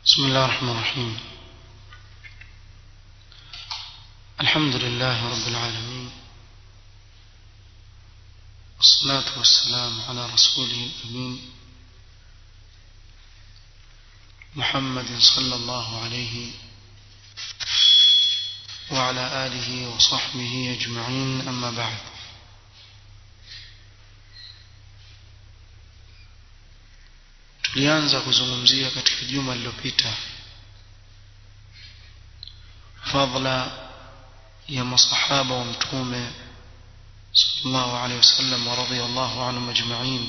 بسم الله الرحمن الرحيم الحمد لله رب العالمين والصلاة والسلام على رسوله الأمين محمد صلى الله عليه وعلى آله وصحبه أجمعين أما بعد tulianza kuzungumzia katika juma lililopita fadla ya masahaba wa mtume sallallahu alaihi wasallam wa radhiyallahu anhum ajma'in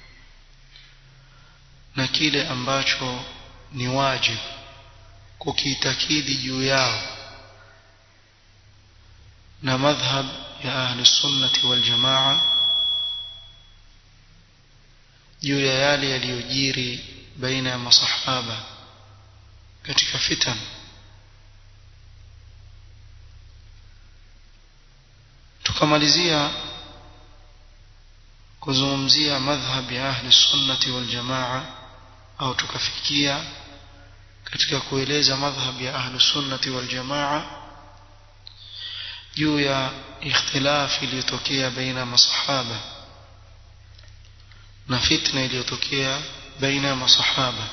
na kile ambacho ni wajibu kukiitakidi juu yao na madhhab ya ahli sunnati wal jamaa juu ya yale yaliyojiri baina ya masahaba katika fitan tukamalizia kuzungumzia madhhab ya ahli sunnati wal jamaa au tukafikia katika kueleza madhhab ya ahli sunnati wal jamaa juu ya ikhtilaf iliyotokea baina masahaba na fitna iliyotokea baina ya masahaba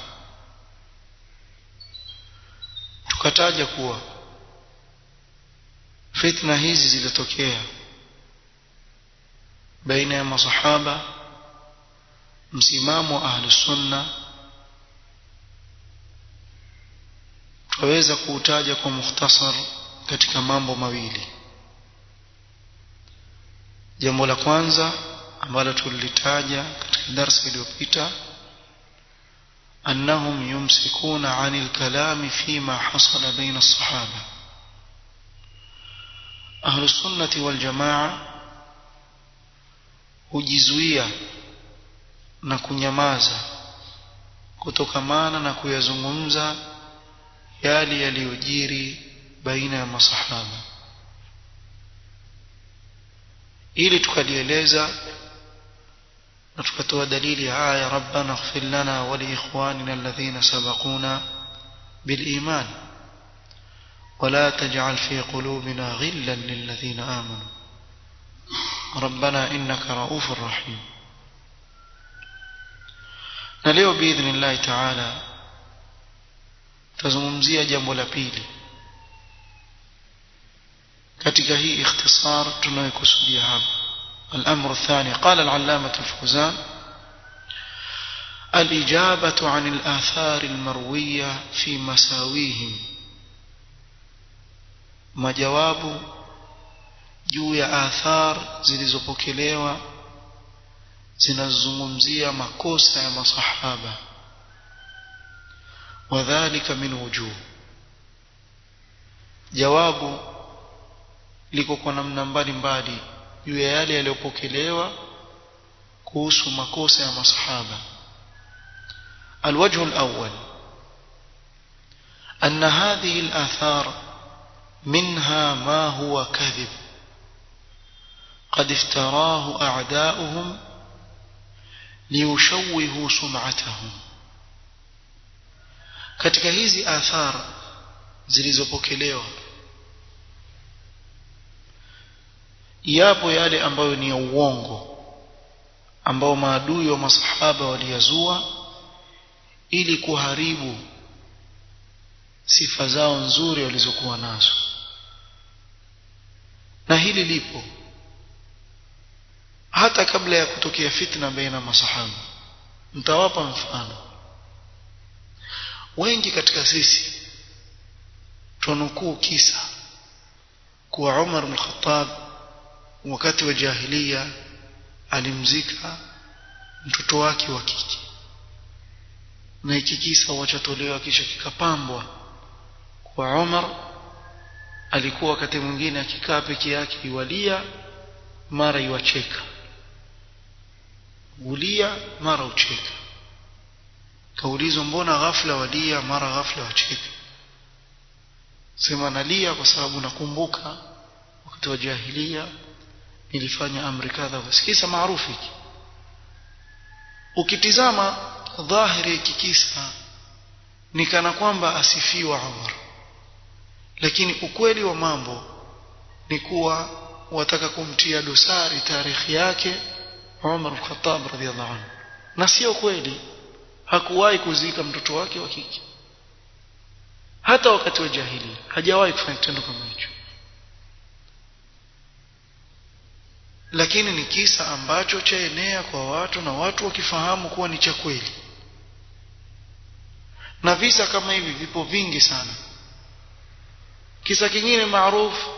tukataja kuwa fitna hizi zilitokea baina ya masahaba msimamo wa ahli sunna twaweza kuutaja kwa mukhtasar katika mambo mawili jambo la kwanza ambalo tulilitaja katika darasa iliyopita annahum yumsikuna anil kalami fima hasala baina as-sahaba ahlu sunnati wal jamaa hujizuia na kunyamaza kutokamana na kuyazungumza yale yaliyojiri baina ya masahaba ili tukalieleza na tukatoa dalili ya aya rabbana ighfir lana wa li ikhwanina alladhina sabaquna bil iman ولا تجعل في قلوبنا غلا للذين آمنوا ربنا إنك رؤوف رحيم نليو بإذن الله تعالى تزممزية جنب لبيلي katika hii ikhtisar tunayokusudia hapa الأمر الثاني قال العلامة الفوزان الإجابة عن الآثار المروية في مساويهم majawabu juu ya athar zilizopokelewa zinazungumzia makosa ya masahaba wadhālika min wujuh jawabu liko kwa namna mbalimbali juu ya yale yaliyopokelewa kuhusu makosa ya masahaba الوجه الأول أن هذه الآثار منها ما هو كذب قد افتراه أعداؤهم ليشوهوا سمعتهم katika hizi athar zilizopokelewa yapo yale ambayo ni ya uongo ambao maadui wa masahaba waliyazua ili kuharibu sifa zao nzuri walizokuwa nazo na hili lipo hata kabla ya kutokea fitna baina masahaba mtawapa mfano wengi katika sisi tunukuu kisa kuwa Umar bin Khattab wakati wa jahiliya alimzika mtoto wake wa kike na hiki kisa wachatolewa kisha kikapambwa kwa Umar alikuwa wakati mwingine akikaa peke yake iwalia mara iwacheka ulia mara ucheka kaulizwa mbona ghafla walia mara ghafla wacheka sema nalia kwa sababu nakumbuka wakati wa jahiliya nilifanya amri kadha kisa maarufu hiki ukitizama dhahiri hiki kisa ni kana kwamba asifiwa Umar lakini ukweli wa mambo ni kuwa wataka kumtia dosari tarikhi yake Umar al-Khattab radhiallahu anhu na sio kweli hakuwahi kuzika mtoto wake wa kike hata wakati wa jahili hajawahi kufanya kitendo kama hicho lakini ni kisa ambacho chaenea kwa watu na watu wakifahamu kuwa ni cha kweli na visa kama hivi vipo vingi sana kisa kingine maarufu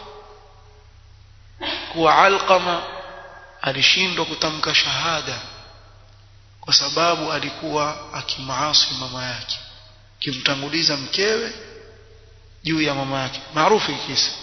kuwa Alqama alishindwa kutamka shahada kwa sababu alikuwa akimaasi mama yake kimtanguliza mkewe juu ya mama yake maarufu kisa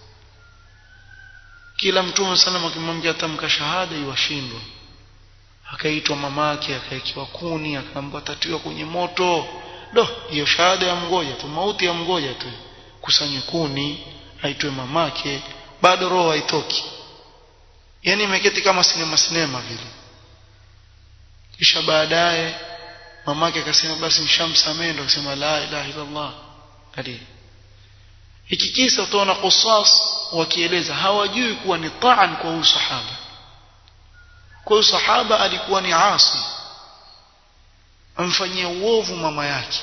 kila mtume sallam akimwambia tamka shahada iwashindwa akaitwa mamake akaikiwa kuni akaambiwa tatiwa kwenye moto do hiyo shahada ya mgoja tu mauti ya mgoja tu kusanye kuni aitwe mamake bado roho haitoki yani imeketi kama sinema sinema vile kisha baadaye mamake akasema basi nishamsamehe ndo akasema la ilaha illa Allah hadi hiki kisa utaona qusas wakieleza hawajui kuwa ni taan kwa huyu sahaba kwa huyu sahaba alikuwa ni asi amfanyia uovu mama yake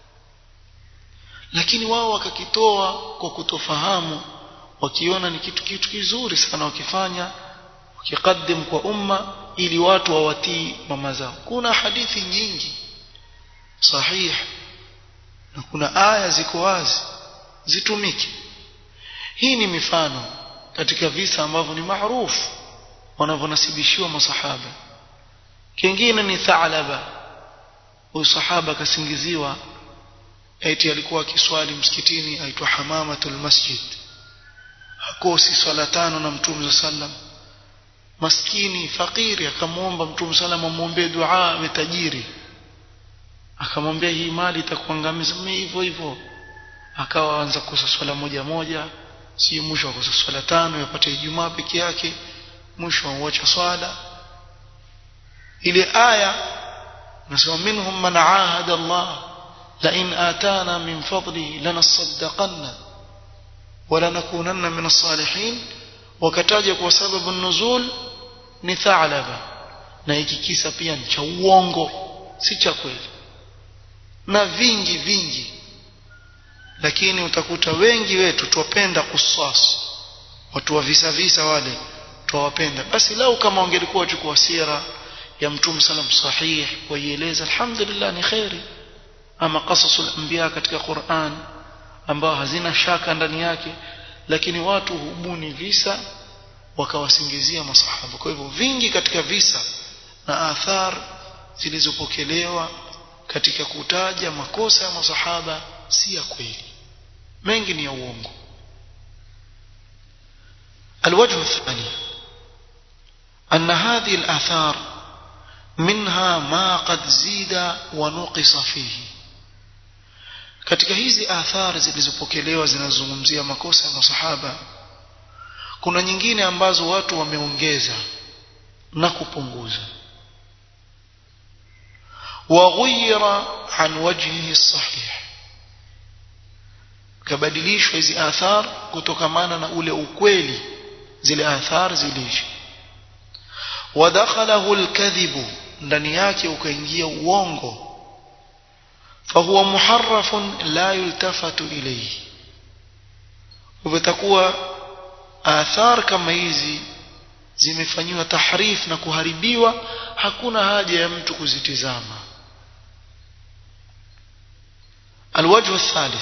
lakini wao wakakitoa kwa kutofahamu wakiona ni kitu kitu kizuri sana wakifanya wakikaddim kwa umma ili watu wawatii mama zao kuna hadithi nyingi sahih na kuna aya ziko wazi zitumike hii ni mifano katika visa ambavyo ni maarufu wanavyonasibishiwa masahaba kingine ni Thalaba huyu sahaba akasingiziwa eti alikuwa akiswali msikitini aitwa Hamamatul Masjid hakosi swala tano na Mtume sallam maskini fakiri akamwomba Mtume sallam amwombee dua awe tajiri akamwambia hii mali itakuangamiza mimi hivyo hivyo akawa anza kukosa swala moja moja si mwisho akosa swala tano yapata Ijumaa peke yake mwisho auacha swala ile aya nasema minhum man ahada Allah la in atana min fadlihi lanasaddaqanna wala nakunanna min as-salihin wakataja kwa sababu nuzul ni Thalaba na hiki kisa pia ni cha uongo si cha kweli na vingi vingi lakini utakuta wengi wetu twapenda kusas watu wa visa visa wale twawapenda basi lau kama wangelikuwa wachukua sira ya mtume salam sahih waieleza alhamdulillah ni khairi ama qasasul anbiya katika Qur'an ambao hazina shaka ndani yake lakini watu hubuni visa wakawasingizia masahaba kwa hivyo vingi katika visa na athar zilizopokelewa katika kutaja makosa ya masahaba si ya kweli mengi ni ya uongo الوجه الثاني أن هذه الآثار منها ما قد زيد ونقص فيه katika hizi athari zilizopokelewa zinazungumzia makosa ya masahaba kuna nyingine ambazo watu wameongeza na kupunguza waghayira an wajhihi sahih kabadilishwa hizi athar kutokamana na ule ukweli zile athar ziliishi wadakhalahu alkadhibu ndani yake ukaingia uongo fahuwa muharrafun la yultafatu ilayhi utakuwa athar kama hizi zimefanyiwa tahrif na kuharibiwa hakuna haja ya mtu kuzitizama الوجه الثالث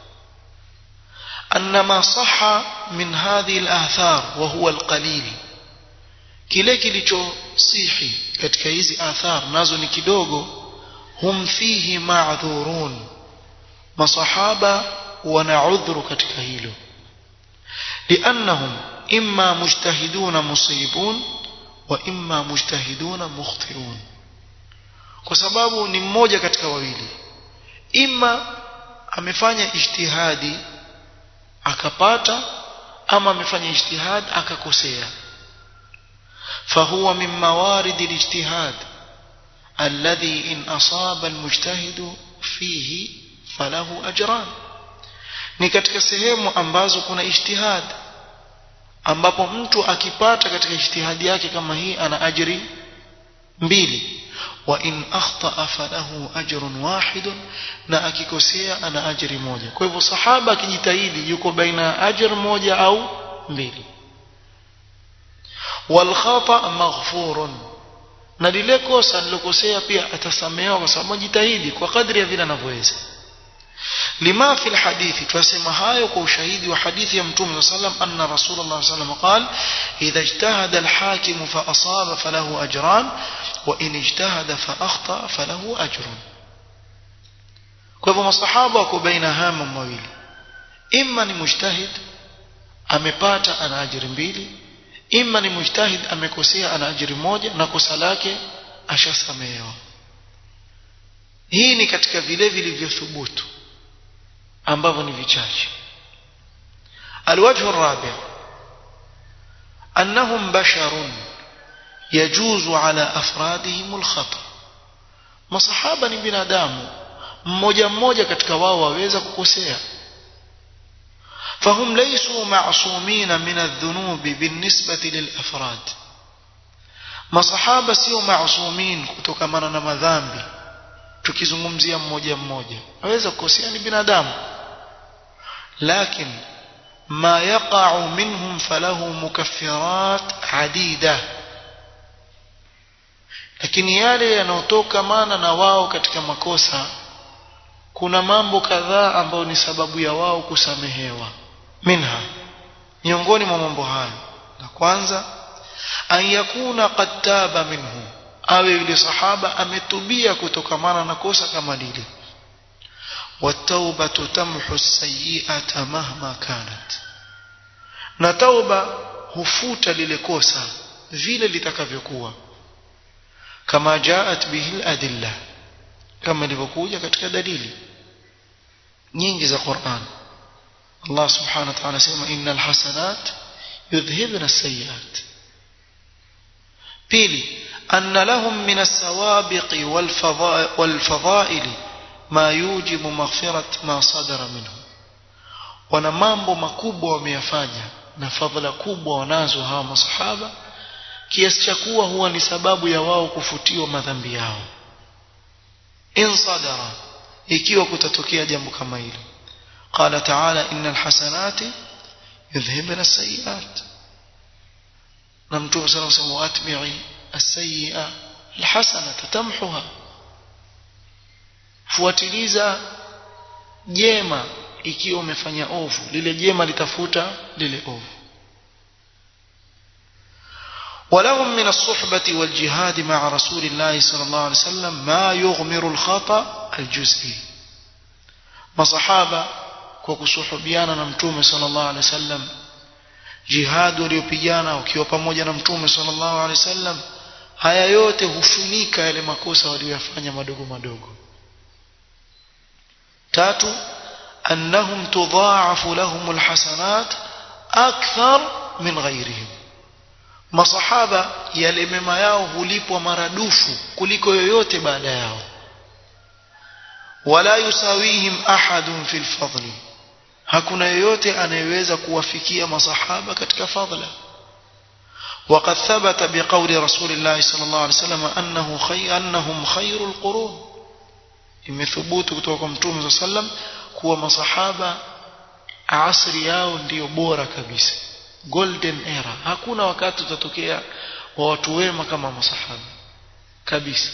أن ما صح من هذه الآثار وهو القليل kile kilichosihi katika hizi athar nazo ni kidogo hum fihi ma'dhurun masahaba wana udhuru katika hilo liannahum imma mujtahiduna musibun wa imma mujtahiduna mukhtiun kwa sababu ni mmoja katika wawili imma amefanya ijtihadi akapata ama amefanya ijtihad akakosea فهو من موارد الاجتهاد الذي إن أصاب المجتهد فيه falahu ajran ni katika sehemu ambazo kuna ijtihad ambapo mtu akipata katika ijtihadi yake kama hii ana ajri mbili wa in akhtaa falahu ajrun wahid na akikosea ana ajri moja kwa hivyo sahaba akijitahidi yuko baina ya ajr moja au mbili wal khata maghfurun na lile kosa lilokosea pia atasamehewa kwa sababu jitahidi kwa kadri ya vile anavyoweza لما في الحديث تسمى هاي وشهيد وحديث يا متوم صلى الله عليه وسلم أن رسول الله صلى الله عليه وسلم قال إذا اجتهد الحاكم فأصاب فله أجران وإن اجتهد فأخطأ فله أجر kwa hivyo masahaba wako baina hama mawili imma ni mujtahid amepata ana ajiri mbili imma ni mujtahid amekosea ana ajiri moja na kosa lake ashasamehewa hii ni katika vile vilivyothubutu ambavyo ni vichache الوجه الرابع أنهم بشر يجوز على أفرادهم الخطأ masahaba ni binadamu mmoja mmoja katika wao waweza kukosea فهم ليسوا معصومين من الذنوب بالنسبة للأفراد masahaba sio maasumin kutokamana na madhambi tukizungumzia mmoja mmoja aweza kukosea ni binadamu lakini ما يقع منهم فله مكفرات عديدة lakini yale yanayotokamana na wao katika makosa kuna mambo kadhaa ambayo ni sababu ya wao kusamehewa minha miongoni mwa mambo hayo la kwanza an yakuna qad taba minhu awe yule sahaba ametubia kutokamana na kosa kama lile والتوبة تمحو السيئة مهما كانت na tauba hufuta lile kosa vile litakavyokuwa kama jaat bihi adilla kama ilivyokuja katika dalili nyingi za Qur'an Allah subhanahu wa ta'ala sema innal hasanat yudhhibna as-sayyi'at pili anna lahum min as-sawabiqi wal fadha'ili ma yujibu maghfirat ma sadara minhu wana mambo makubwa wameyafanya na fadhila kubwa wanazo hawa masahaba kiasi cha kuwa huwa ni sababu ya wao kufutiwa madhambi yao in sadara ikiwa kutatokea jambo kama hilo qala ta'ala innal hasanati yudhhibna as-sayyi'at na mtume sallallahu alayhi wasallam atbi'i as-sayyi'a al-hasanata tamhuha fuatiliza jema ikiwa umefanya ovu lile jema litafuta lile ovu ولهم من الصحبة والجهاد مع رسول الله صلى الله عليه وسلم ما يغمر الخطأ الجزئي مصحابة وكسحبيانا نمتوم صلى الله عليه وسلم جهاد waliopigana wakiwa pamoja na mtume sallallahu alaihi wasallam haya yote hufunika yale makosa waliyofanya madogo madogo tatu أنهم تضاعف لهم الحسنات أكثر من غيرهم masahaba yale mema yao hulipwa maradufu kuliko yoyote baada yao wala yusawihim ahadun fil fadli hakuna yoyote anayeweza kuwafikia masahaba katika fadla وقد ثبت بقول رسول الله صلى الله عليه وسلم أنه خي أنهم خير القرون imethubutu kutoka kwa mtume صلى الله عليه وسلم kuwa masahaba asri yao ndiyo bora kabisa golden era hakuna wakati utatokea wa watu wema kama masahaba kabisa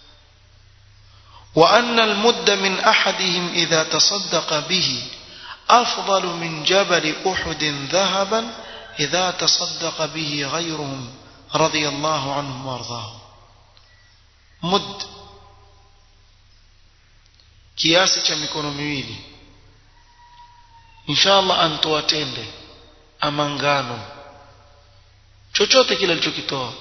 وأن المد من أحدهم إذا تصدق به أفضل من جبل أحد ذهبا إذا تصدق به غيرهم رضي الله عنهم وارضاهم مد kiasi cha mikono miwili inshallah antoa tende ama ngano chochote kile alichokitoa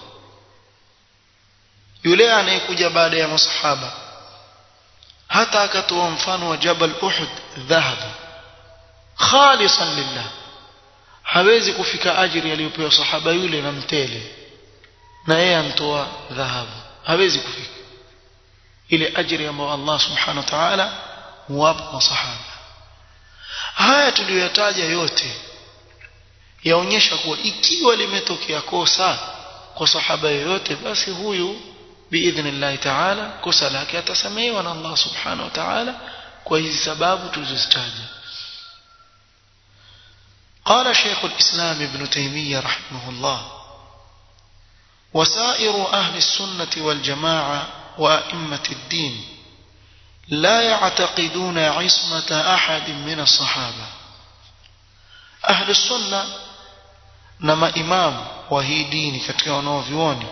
yule anayekuja baada ya masahaba hata akatoa mfano wa jabal uhud dhahab khalisan lillah hawezi kufika ajiri aliyopewa sahaba yule na mtele na yeye antoa dhahabu hawezi kufika ile ajiri ambayo Allah subhanahu wa ta'ala huwapa masahaba haya tuliyoyataja yote yaonyesha kuwa ikiwa limetokea kosa kwa sahaba yoyote basi huyu biidhnillahi taala kosa lake atasamehewa na Allah subhanahu wa ta'ala kwa hizi sababu tulizozitaja قال شيخ الإسلام ابن تيمية رحمه الله وسائر أهل السنة والجماعة وأئمة الدين لا يعتقدون عصمة أحد من الصحابة أهل السنة نما إمام وهي ديني katika wanaovyuoni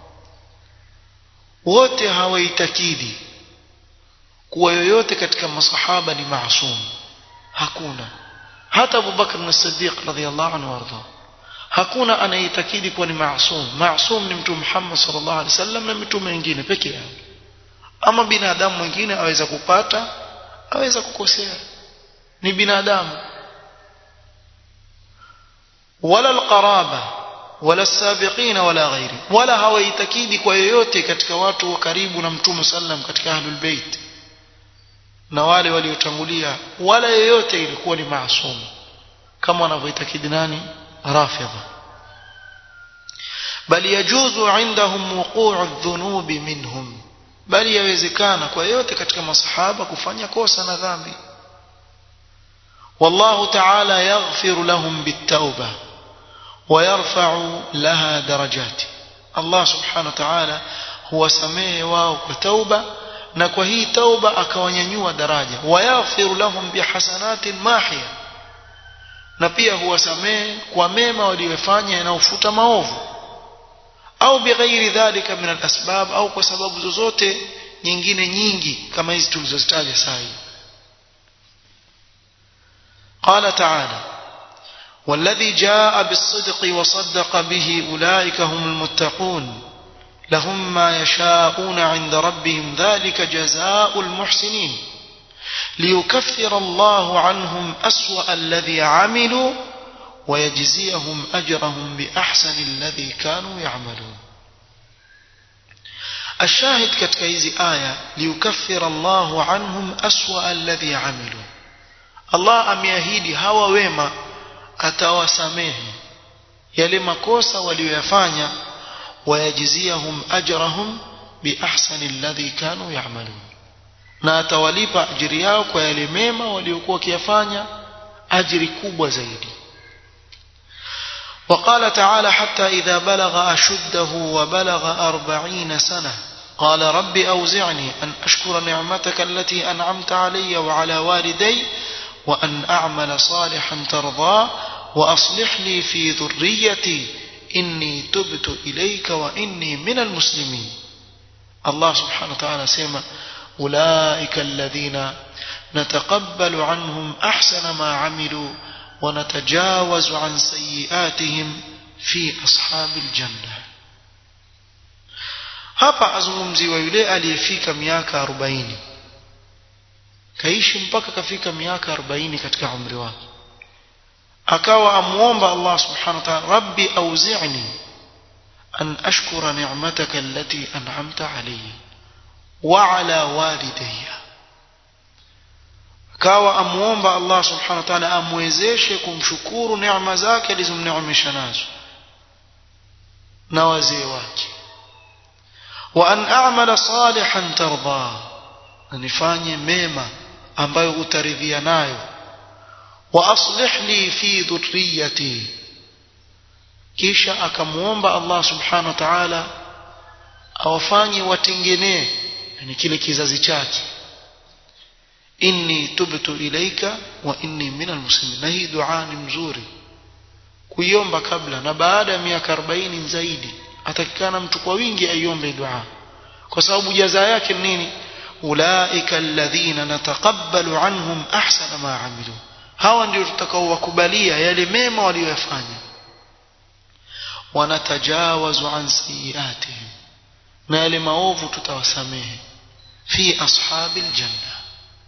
wote hawaitakidi kuwa yoyote katika masahaba ni maasum hakuna hata Abu Bakr as-Siddiq radhiyallahu anhu warda hakuna anayeitakidi kuwa ni maasum maasum ni mtume Muhammad sallallahu alaihi wasallam na mitume wengine peke yao ama binadamu mwingine aweza kupata aweza kukosea ni binadamu wala alqaraba wala السابقين wala ghairi wala hawaitakidi kwa yoyote katika watu wa karibu na mtume sallam katika ahlul bait na wale waliotangulia wala yoyote ilikuwa ni maasum kama wanavyoitakidi nani rafidha bali yajuzu indahum wuqu'u adh-dhunubi minhum bali yawezekana kwa yote katika masahaba kufanya kosa na dhambi والله تعالى يغفر لهم بالتوبة ويرفع لها درجات الله سبحانه وتعالى هو سميه واو كتوبة na kwa hii tauba akawanyanyua daraja wayaghfiru lahum bihasanatin mahia na pia huwasamehe kwa mema waliyofanya yanayofuta maovu au bighairi dhalika min alasbab au kwa sababu zozote nyingine nyingi kama hizi tulizozitaja saa hii قال تعالى والذي جاء بالصدق وصدق به أولئك هم المتقون لهم ما يشاءون عند ربهم ذلك جزاء المحسنين ليكفر الله عنهم أسوأ الذي عملوا ويجزيهم أجرهم بأحسن الذي كانوا يعملون الشاهد كتكيز آية ليكفر الله عنهم أسوأ الذي عملوا الله أم يهيدي هوا ويما أتوسميه يلي مكوسا وليفانيا ويجزيهم أجرهم بأحسن الذي كانوا يعملون na atawalipa ajiri yao kwa yale mema waliokuwa wakiyafanya ajiri kubwa zaidi وقال تعالى حتى إذا بلغ أشده وبلغ أربعين سنة قال رب أوزعني أن أشكر نعمتك التي أنعمت علي وعلى والدي وأن أعمل صالحا ترضاه وأصلح لي في ذريتي إني تبت إليك وإني من المسلمين الله سبحانه وتعالى سيما أولئك الذين نتقبل عنهم أحسن ما عملوا ونتجاوز عن سيئاتهم في أصحاب الجنة hapa azungumziwa yule aliyefika miaka 40 kaishi mpaka kafika miaka 40 katika umri wake akawa amuomba Allah subhanahu wa ta'ala rabbi auzi'ni an ashkura ni'mataka allati an'amta alayya wa ala walidayya akawa amuomba Allah subhanahu wa ta'ala amwezeshe kumshukuru neema zake alizomneemesha nazo na wazee wake wa an a'mala salihan tarda nifanye mema ambayo utaridhia nayo wa aslih li fi dhurriyyati kisha akamuomba Allah subhanahu wa ta'ala awafanye watengenee yani kile kizazi chake inni tubtu ilaika wa inni minal muslimin na hii dua ni mzuri kuiomba kabla na baada ya miaka 40 zaidi atakikana mtu kwa wingi aiombe dua kwa sababu jaza yake ni nini ulaika alladhina nataqabbalu anhum ahsana ma amilu hawa ndio tutakaowakubalia yale mema waliyofanya wanatajawazu an sayiatihim na yale maovu tutawasamehe fi ashabil janna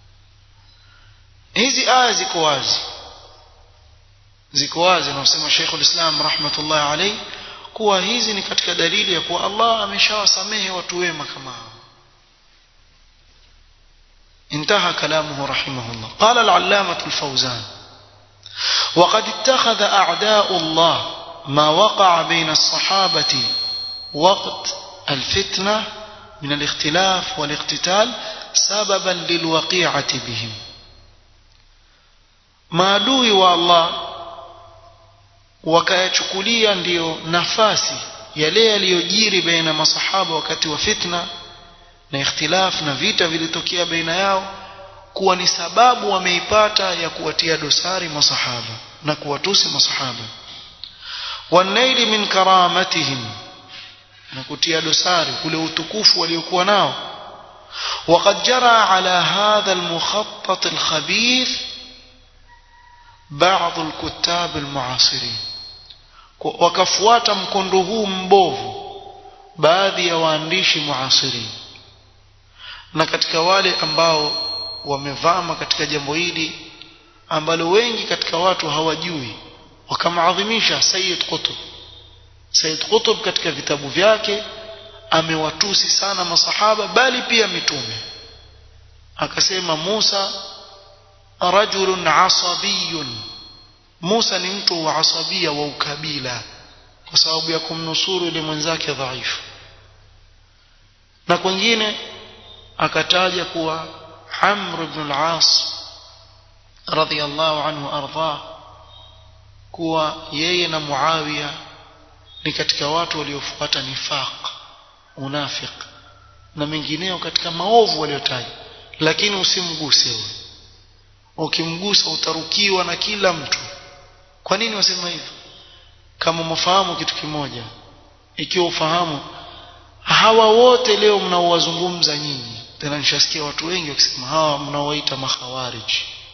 hizi aya ziko wazi ziko wazi anasema Sheikh ulislam rahmatullah alayhi kuwa hizi ni katika dalili ya kuwa Allah ameshawasamehe watu wema kama hao انتهى كلامه رحمه الله قال العلامة الفوزان وقد اتخذ أعداء الله ما وقع بين الصحابة وقت الفتنة من الاختلاف والاقتتال سببا للوقيعة بهم maadui wa Allah wakayachukulia ndiyo nafasi yale yaliyojiri baina masahaba wakati wa fitna na ikhtilaf na vita vilitokea baina yao kuwa ni sababu wameipata ya kuwatia dosari masahaba na kuwatusi masahaba wanaili min karamatihim na kutia dosari ule utukufu waliokuwa nao وقد جرى على هذا المخطط الخبيث بعض الكتاب المعاصرين wakafuata mkondo huu mbovu baadhi ya waandishi muasirin na katika wale ambao wamevama katika jambo hili ambalo wengi katika watu hawajui wakamaadhimisha Sayyid Qutb Sayyid Qutb katika vitabu vyake amewatusi sana masahaba bali pia mitume akasema Musa rajulun asabiyun Musa ni mtu wa asabia wa ukabila kwa sababu ya kumnusuru yule mwenzake dhaifu na kwingine akataja kuwa Amr ibn al-As radhiyallahu anhu arda kuwa yeye na Muawiya ni katika watu waliofuata nifaq unafiq na mengineo katika maovu waliotaja lakini usimguse wewe ukimgusa utarukiwa na kila mtu kwa nini wasema hivyo kama mfahamu kitu kimoja ikiwa ufahamu hawa wote leo mnaowazungumza nyinyi tena nishasikia watu wengi wakisema hawa mnaowaita makhawarij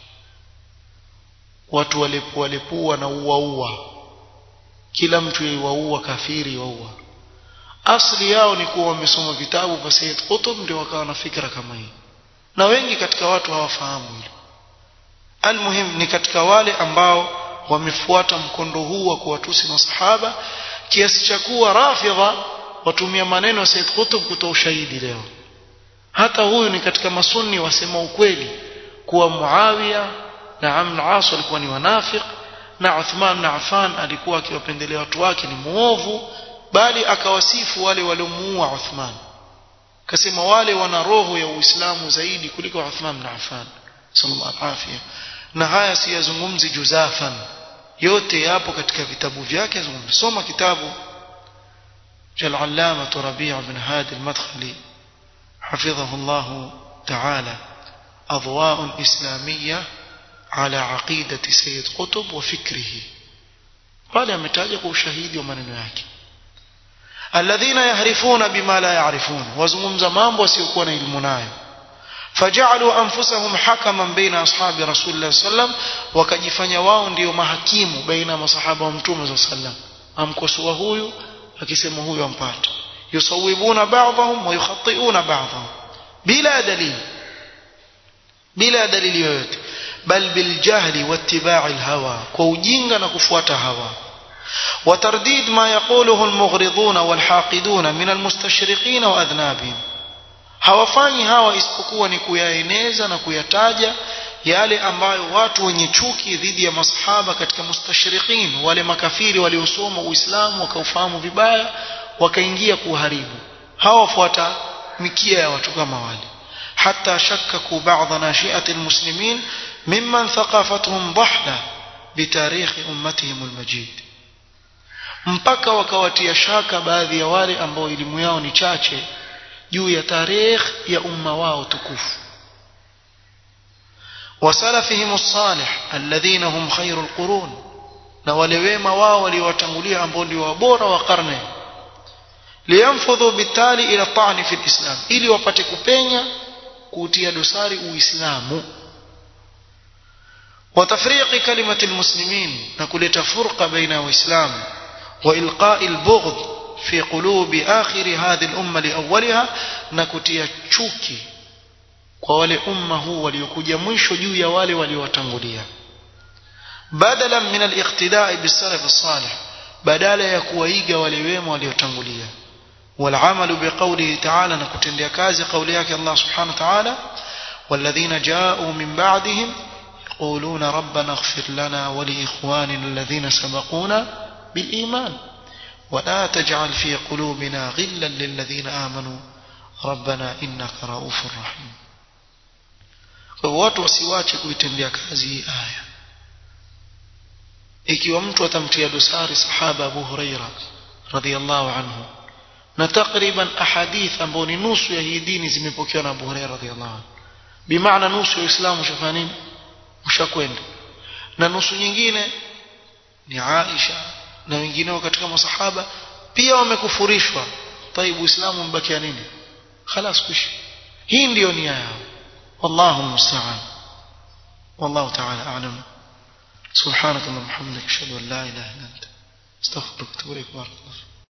watu walepua lepua na uwaua kila mtu yuwaua kafiri yuwaua asli yao ni kuwa wamesoma vitabu vya Sayyid Qutb ndio wakawa na fikra kama hii na wengi katika watu hawafahamu hilo almuhim ni katika wale ambao wamefuata mkondo huu wa kuwatusi masahaba kiasi cha kuwa rafidha watumia maneno ya Said Qutb kutoa ushahidi leo hata huyu ni katika masunni wasema ukweli kuwa Muawiya na Amr al-As walikuwa ni wanafik na Uthman na Affan alikuwa akiwapendelea watu wake ni muovu bali akawasifu wale waliomuua Uthman kasema wale wana roho ya Uislamu zaidi kuliko Uthman na Affan sallallahu alaihi na haya siyazungumzi juzafan yote yapo katika vitabu vyake soma kitabu cha al-allama Rabi' bin Hadi al-Madkhali حفظه الله تعالى أضواء إسلامية على عقيدة سيد قطب وفكره قال أمتاجك وشهيد ومن yake الذين يهرفون بما لا يعرفون وزمم mambo wasiokuwa na elimu nayo فجعلوا أنفسهم حكما بين أصحاب رسول الله صلى الله عليه وسلم wakajifanya wao ndio mahakimu baina masahaba wa mtume صلى الله عليه وسلم amkosoa huyu akisema huyu ampata yusawibuna ba'dahum wa yukhati'una ba'dahum bila dalili bila dalili yoyote bal bil jahli wattiba'i al hawa kwa ujinga na kufuata hawa وترديد ما يقوله المغرضون والحاقدون من المستشرقين وأذنابهم hawafanyi hawa isipokuwa ni kuyaeneza na kuyataja yale ambayo watu wenye chuki dhidi ya masahaba katika mustashriqin wale makafiri waliosoma uislamu wakaufahamu vibaya wakaingia kuharibu hawa wafuata mikia ya watu kama wale حتى شككوا بعض ناشئة المسلمين ممن ثقافتهم ضحلة بتاريخ أمتهم المجيد mpaka wakawatia shaka baadhi ya wale ambao elimu yao ni chache juu ya tarikh ya umma wao tukufu wasalafihim salih alladhina hum khairul qurun na wale wema wao waliowatangulia ambao ndio wabora wa karne liyanfudhu bitali ila ta'ni fi alislam ili wapate kupenya kutia dosari uislamu وتفريق كلمة المسلمين نقول فرقة بين الإسلام وإلقاء البغض في قلوب آخر هذه الأمة لأولها نكتيا تشوكي kwa wale umma huu waliokuja mwisho juu ya wale waliowatangulia badala min al-iqtida'i bis-salaf as-salih badala ya kuwaiga wale wema waliotangulia والعمل بقوله تعالى نكتنديا كازي قولي yake Allah subhanahu wa ta'ala والذين جاءوا من بعدهم يقولون ربنا اغفر لنا ولإخواننا الذين سبقونا بالإيمان ولا تجعل في قلوبنا غلا للذين آمنوا ربنا إنك رؤوف رحيم watu wasiwache kuitendea kazi hii aya ikiwa mtu atamtia dosari sahaba Abu Huraira radhiallahu anhu na takriban ahadith ambao ni nusu ya hii dini zimepokewa na Abu Huraira radhiallahu anhu bimaana nusu ya Uislamu ushafanya nini ushakwenda na nusu nyingine ni Aisha na wengineo katika masahaba pia wamekufurishwa taibu Uislamu umebakia nini خلاص kushi hii ndio nia yao والله المستعان والله تعالى أعلم سبحانك اللهم وبحمدك أشهد أن لا إله إلا أنت استغفرك وأتوب إليك بارك الله